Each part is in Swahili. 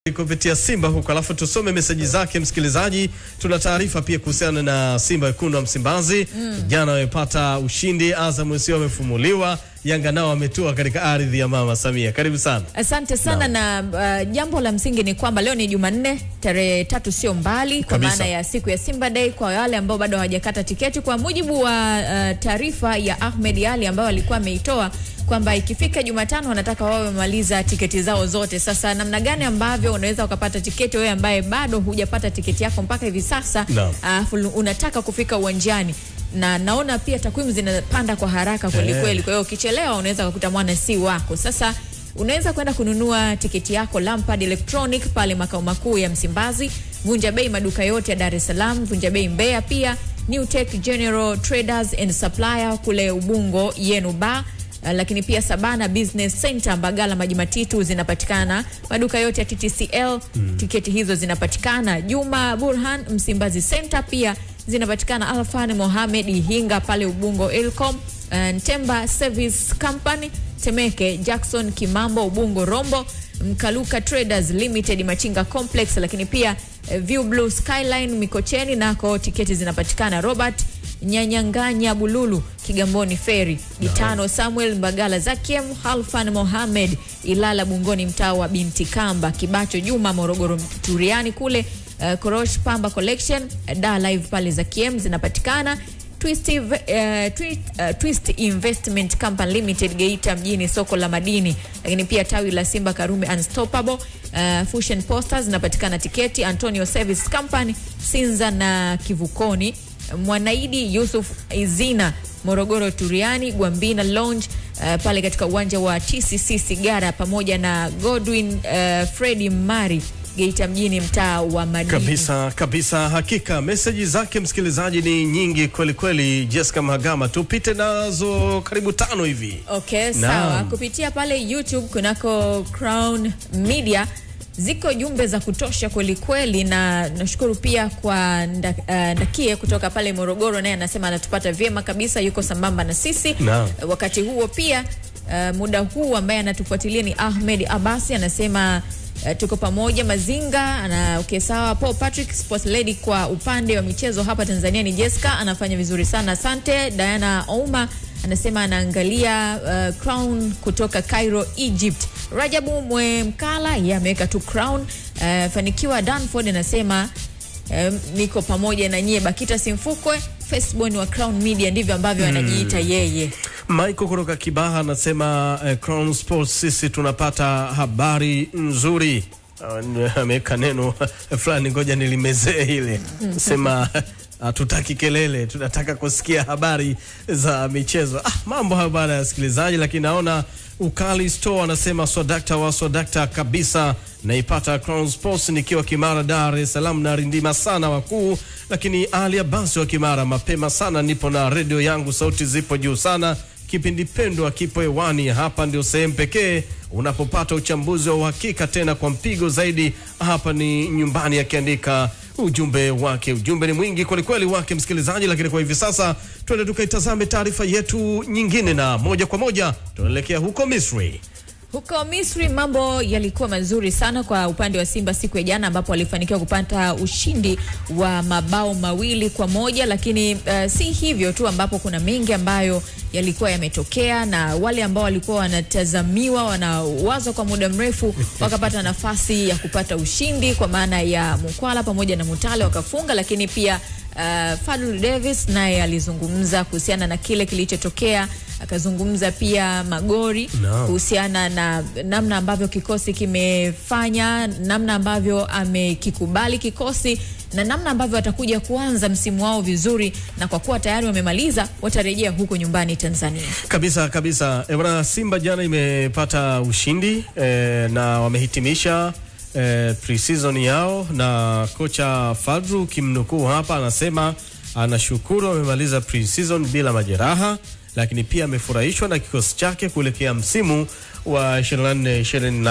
kupitia Simba huko, alafu tusome meseji zake msikilizaji. Tuna taarifa pia kuhusiana na Simba wekundu wa Msimbazi jana wamepata ushindi, Azam sio wamefumuliwa, Yanga nao wametua katika ardhi ya Mama Samia. Karibu sana. Asante sana na uh, jambo la msingi ni kwamba leo ni Jumanne tarehe tatu, sio mbali, kwa Kabisa. maana ya siku ya Simba Day. Kwa wale ambao bado hawajakata tiketi, kwa mujibu wa uh, taarifa ya Ahmed Ali ambayo alikuwa ameitoa kwamba ikifika Jumatano wanataka wawe wamemaliza tiketi zao zote. Sasa namna gani ambavyo unaweza ukapata tiketi wewe ambaye bado hujapata tiketi yako mpaka hivi sasa, Naam. alafu unataka kufika uwanjani na naona pia takwimu zinapanda kwa haraka kweli Eh. kweli. Kwa hiyo ukichelewa unaweza kukuta mwana si wako. Sasa unaweza kwenda kununua tiketi yako Lampard Electronic pale makao makuu ya Msimbazi, Vunja Bei maduka yote ya Dar es Salaam, Vunja Bei Mbeya, pia New Tech General Traders and Supplier kule Ubungo yenu ba Uh, lakini pia Sabana Business Center Mbagala Maji Matitu zinapatikana maduka yote ya TTCL. Tiketi hizo zinapatikana Juma Burhan Msimbazi Center, pia zinapatikana Alfan Mohamed Ihinga pale Ubungo Elcom, uh, Ntemba Service Company Temeke, Jackson Kimambo Ubungo Rombo, Mkaluka Traders Limited Machinga Complex, lakini pia eh, View Blue Skyline Mikocheni nako tiketi zinapatikana Robert Nyanyanganya Bululu Kigamboni Ferry Gitano Samuel Mbagala Zakiem Halfan Mohamed Ilala Bungoni mtaa wa Binti Kamba Kibacho Juma Morogoro Turiani kule uh, Korosh Pamba Collection uh, Da Live pale Zakiem zinapatikana Twist, Inve- uh, twist, uh, Twist Investment Company Limited Geita mjini soko la madini, lakini pia tawi la Simba Karume Unstoppable uh, Fusion Posters zinapatikana tiketi Antonio Service Company Sinza na Kivukoni Mwanaidi Yusuf Izina Morogoro Turiani Gwambina Lounge uh, pale katika uwanja wa TCC Sigara pamoja na Godwin uh, Fredi Mari Geita mjini mtaa wa madini. Kabisa kabisa, hakika meseji zake msikilizaji ni nyingi kweli kweli. Jessica Mahagama, tupite nazo karibu tano hivi. Okay, Naam. sawa. Kupitia pale YouTube kunako Crown Media ziko jumbe za kutosha kweli kweli, na nashukuru pia kwa nda, uh, Ndakie kutoka pale Morogoro, naye anasema anatupata vyema kabisa, yuko sambamba na sisi Naam. wakati huo pia uh, muda huu ambaye anatufuatilia ni Ahmed Abasi anasema uh, tuko pamoja Mazinga ana okay, sawa. Paul Patrick Sports Lady kwa upande wa michezo hapa Tanzania ni Jessica anafanya vizuri sana, asante. Diana Ouma anasema anaangalia uh, Crown kutoka Cairo Egypt. Rajabu Mwemkala yeye ameweka tu Crown. Uh, Fanikiwa Danford anasema um, niko pamoja na nyie. Bakita Simfukwe Firstborn wa Crown Media ndivyo ambavyo anajiita yeye. Michael kutoka Kibaha anasema eh, Crown Sports, sisi tunapata habari nzuri. Uh, ameweka neno fulani, ngoja nilimezee ile sema hatutaki kelele, tunataka kusikia habari za michezo. Ah, mambo hayo bana ya sikilizaji, lakini naona Ukali Store anasema swadakta wa swadakta kabisa, naipata Crown Sports nikiwa Kimara, Dar es Salaam, na rindima sana wakuu. Lakini Ali Abasi wa Kimara, mapema sana nipo na redio yangu, sauti zipo juu sana kipindi pendwa kipo hewani. Hapa ndio sehemu pekee unapopata uchambuzi wa uhakika tena kwa mpigo zaidi. Hapa ni nyumbani, akiandika ujumbe wake. Ujumbe ni mwingi kwelikweli wake msikilizaji, lakini kwa hivi sasa tuende tukaitazame taarifa yetu nyingine, na moja kwa moja tunaelekea huko Misri. Huko Misri mambo yalikuwa mazuri sana kwa upande wa Simba siku ya jana, ambapo walifanikiwa kupata ushindi wa mabao mawili kwa moja. Lakini uh, si hivyo tu, ambapo kuna mengi ambayo yalikuwa yametokea, na wale ambao walikuwa wanatazamiwa wanawazwa kwa muda mrefu wakapata nafasi ya kupata ushindi, kwa maana ya Mukwala pamoja na Mutale wakafunga, lakini pia uh, Fadlu Davis naye alizungumza kuhusiana na kile kilichotokea, akazungumza pia Magori Naam. kuhusiana na namna ambavyo kikosi kimefanya, namna ambavyo amekikubali kikosi na namna ambavyo watakuja kuanza msimu wao vizuri, na kwa kuwa tayari wamemaliza, watarejea huko nyumbani Tanzania. Kabisa kabisa. E, bwana Simba jana imepata ushindi e, na wamehitimisha e, pre-season yao, na kocha Fadru kimnukuu hapa anasema anashukuru amemaliza pre-season bila majeraha, lakini pia amefurahishwa na kikosi chake kuelekea msimu wa 24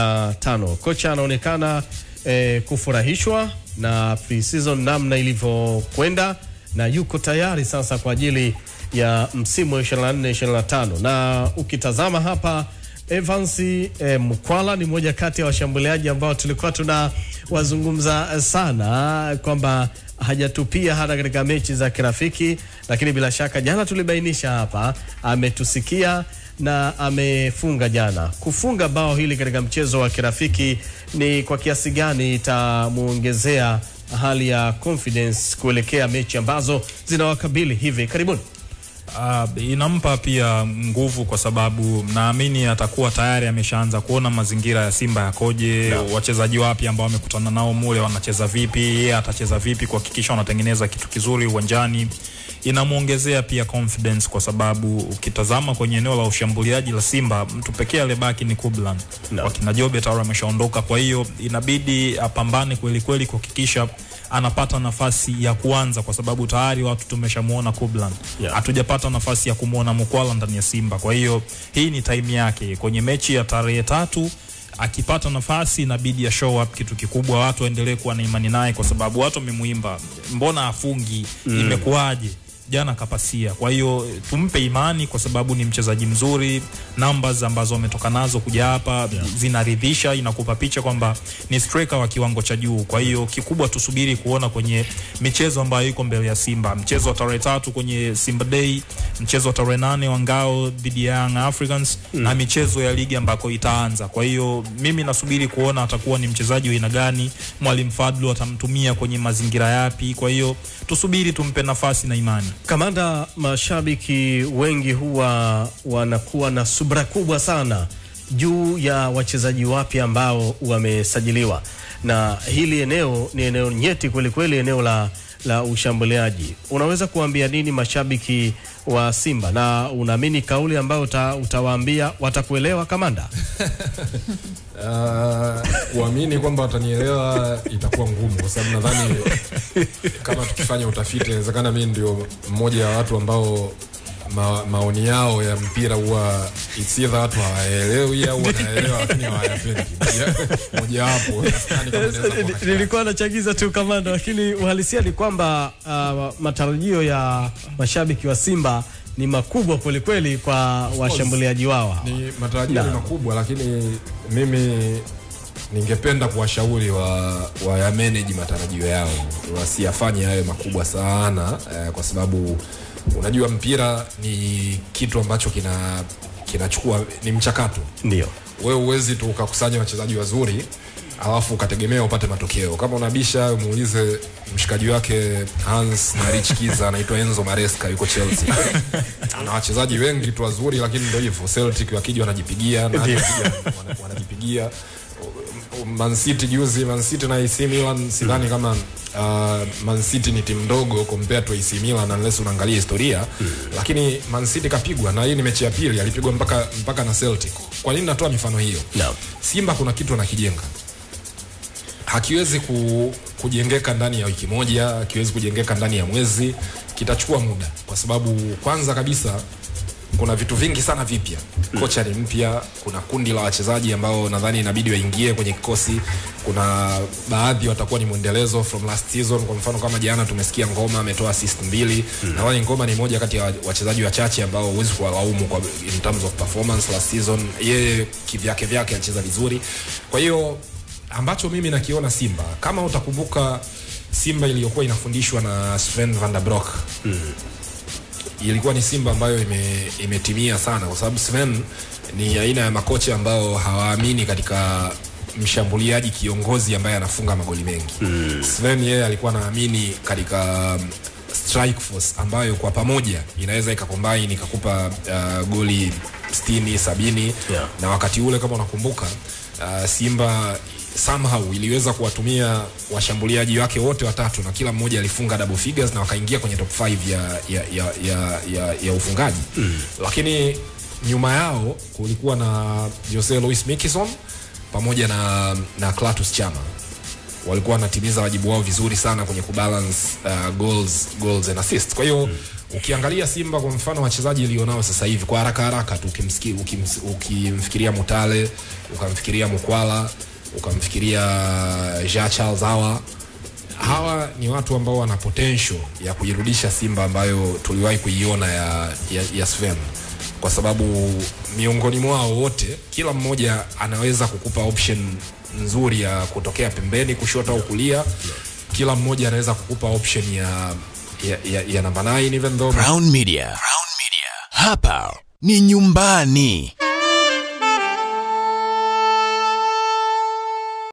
25. Kocha anaonekana e, kufurahishwa na pre-season namna ilivyokwenda na yuko tayari sasa kwa ajili ya msimu wa 24 25 na ukitazama hapa Evans eh, Mkwala ni mmoja kati ya washambuliaji ambao tulikuwa tunawazungumza sana kwamba hajatupia hata katika mechi za kirafiki, lakini bila shaka jana tulibainisha hapa, ametusikia na amefunga jana. Kufunga bao hili katika mchezo wa kirafiki ni kwa kiasi gani itamuongezea hali ya confidence kuelekea mechi ambazo zinawakabili hivi karibuni? Uh, inampa pia nguvu kwa sababu naamini atakuwa tayari ameshaanza kuona mazingira ya Simba yakoje, No. wachezaji wapi ambao wamekutana nao mule wanacheza vipi, yeye atacheza vipi kuhakikisha wanatengeneza kitu kizuri uwanjani. Inamwongezea pia confidence kwa sababu ukitazama kwenye eneo la ushambuliaji la Simba mtu pekee aliyebaki ni Kublan. No. Wakina Jobe tayari ameshaondoka, kwa hiyo inabidi apambane kweli kweli kuhakikisha anapata nafasi ya kuanza kwa sababu tayari watu tumeshamuona Kublan Yeah. hatujapata nafasi ya kumwona Mukwala ndani ya Simba. Kwa hiyo hii ni time yake kwenye mechi ya tarehe tatu. Akipata nafasi inabidi ya show up kitu kikubwa, watu waendelee kuwa na imani naye, kwa sababu watu wamemuimba, mbona afungi? Imekuwaje? Jana kapasia. Kwa hiyo tumpe imani, kwa sababu ni mchezaji mzuri. Numbers ambazo ametoka nazo kuja hapa zinaridhisha, inakupa picha kwamba ni striker wa kiwango cha juu. Kwa hiyo kikubwa tusubiri kuona kwenye michezo ambayo iko mbele ya Simba, mchezo wa tarehe tatu kwenye Simba Day, mchezo wa tarehe nane wa ngao dhidi ya Young Africans na michezo ya ligi ambako itaanza. Kwa hiyo mimi nasubiri kuona atakuwa ni mchezaji wa aina gani, mwalimu Fadlu atamtumia kwenye mazingira yapi. Kwa hiyo tusubiri, tumpe nafasi na imani. Kamanda, mashabiki wengi huwa wanakuwa na subra kubwa sana juu ya wachezaji wapya ambao wamesajiliwa, na hili eneo ni eneo nyeti kweli kweli, eneo la, la ushambuliaji. Unaweza kuambia nini mashabiki wa Simba, na unaamini kauli ambayo uta, utawaambia watakuelewa kamanda? Uh, kuamini kwamba watanielewa itakuwa ngumu, kwa sababu nadhani kama tukifanya utafiti, inawezekana mimi ndio mmoja wa watu ambao ma, maoni yao ya mpira huwa it's either watu hawaelewi au wanaelewa lakini hawayapendi. Moja- Mojawapo sidhani kama inaweza kuwa katika- Nilikuwa nachagiza tu kamanda, lakini uhalisia ni kwamba uh, matarajio ya mashabiki wa Simba ni makubwa kwelikweli kwa washambuliaji wao hawa. ni matarajio ni Na. makubwa, lakini mimi ningependa kuwashauri wa, wa ya manage matarajio yao wasiyafanye yawe makubwa sana eh, kwa sababu unajua mpira ni kitu ambacho kina kinachukua ni mchakato. Ndio. Wewe uwezi tu ukakusanya wachezaji wazuri alafu ukategemea upate matokeo. Kama unabisha muulize mshikaji wake Hans na Rich Kiza anaitwa Enzo Maresca yuko Chelsea. Ana wachezaji wengi tu wazuri, lakini ndio hivyo, Celtic wakija wanajipigia na hata wakija wana- wanajipigia. Man City juzi, Man City na AC Milan sidhani kama uh, Man City ni timu ndogo compared to AC Milan unless unaangalia historia lakini Man City kapigwa na hii ni mechi ya pili, alipigwa mpaka mpaka na Celtic. Kwa nini natoa mifano hiyo? Naam. Simba kuna kitu anakijenga hakiwezi ku, kujengeka ndani ya wiki moja, hakiwezi kujengeka ndani ya mwezi, kitachukua muda, kwa sababu kwanza kabisa kuna vitu vingi sana vipya. Kocha ni mpya, kuna kundi la wachezaji ambao nadhani inabidi waingie kwenye kikosi. Kuna baadhi watakuwa ni mwendelezo from last season. Kwa mfano kama jana tumesikia Ngoma ametoa assist mbili. Nadhani Ngoma ni moja kati ya wachezaji wachache ambao huwezi kuwalaumu kwa in terms of performance last season. Yeye kivyake vyake alicheza vizuri, kwa hiyo ambacho mimi nakiona Simba, kama utakumbuka Simba iliyokuwa inafundishwa na Sven van der Broek ilikuwa ni Simba ambayo ime, imetimia sana, kwa sababu Sven ni aina ya makocha ambao hawaamini katika mshambuliaji kiongozi ambaye anafunga magoli mengi. Sven yeye alikuwa anaamini katika um, strike force ambayo kwa pamoja inaweza ikakombaini ikakupa uh, goli 60 70 Yeah. na wakati ule kama unakumbuka uh, Simba somehow iliweza kuwatumia washambuliaji wake wote watatu na kila mmoja alifunga double figures na wakaingia kwenye top 5 ya, ya, ya, ya, ya, ya ufungaji mm. Lakini nyuma yao kulikuwa na Jose Luis Mikison pamoja na, na Clatous Chama walikuwa wanatimiza wajibu wao vizuri sana kwenye kubalance uh, goals, goals and assist. Kwa hiyo mm. ukiangalia Simba kwa mfano wachezaji ilionao sasa hivi kwa haraka haraka tu ukimsiki, ukims, ukimfikiria Mutale ukamfikiria Mukwala ukamfikiria Jean Charles Awa hawa ni watu ambao wana potential ya kuirudisha Simba ambayo tuliwahi kuiona ya, ya, ya Sven. kwa sababu miongoni mwao wote kila mmoja anaweza kukupa option nzuri ya kutokea pembeni kushoto au kulia kila mmoja anaweza kukupa option ya ya, ya, ya namba 9 even though Crown Media. Crown Media. Hapa ni nyumbani.